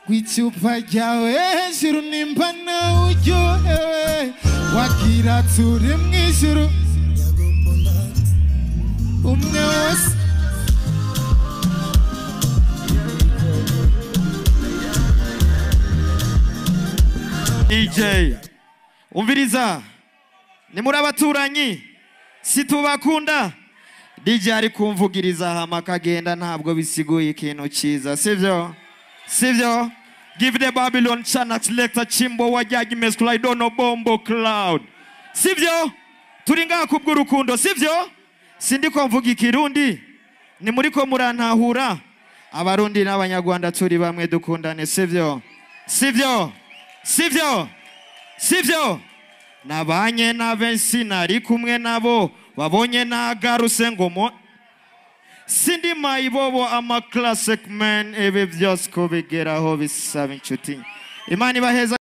rw'icupa ryawe hejuru nimba nawe uryohewe wagira turi mu ijuru umwe wese DJ umviriza ni muri abaturanyi situbakunda DJ ari kumvugiriza hama akagenda ntabwo bisiguye ikintu cyiza sivyo sivyo give the babylon chanax lector chimbo wajyaji mesclidono bombo cloud sivyo turi ngaha kubw'urukundo sivyo sindiko mvuga ikirundi ni muri ko murantahura abarundi n'abanyarwanda turi bamwe dukundane sivyo sivyo sivyo sivyo nabanye n'abenshi nari kumwe nabo babonye nagaruse ngo mo sindi mayibobo ama classic man ibi byose kubigeraho bisaba inshuti imana ibaheza